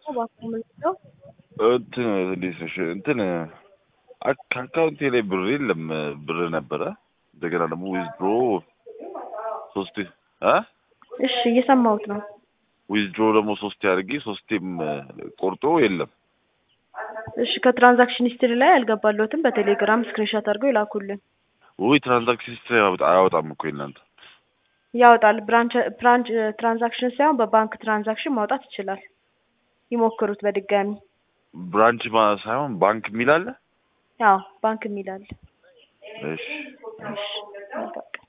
እባክዎ ምንድን ነው? እንትን እንዴት ነሽ? እንትን አክ- ከአካውንቴ ላይ ብር የለም። ብር ነበረ እንደገና ደግሞ ዊዝድሮ ሶስቴ እ እሺ እየሰማሁት ነው። ዊዝድሮ ደግሞ ሶስቴ አድርጌ ሶስቴም ቆርጦ የለም። እሺ ከትራንዛክሽን ሂስትሪ ላይ አልገባለሁትም። በቴሌግራም ስክሪንሾት አድርገው ይላኩልን። ውይ ትራንዛክሽን ሂስትሪ አያወጣም እኮ የእናንተ ያወጣል። ብራንች ብራንች ትራንዛክሽን ሳይሆን በባንክ ትራንዛክሽን ማውጣት ይችላል። ይሞክሩት በድጋሚ። ብራንች ማ- ሳይሆን ባንክ የሚል አለ። ያው ባንክ የሚላል። እሺ እሺ በቃ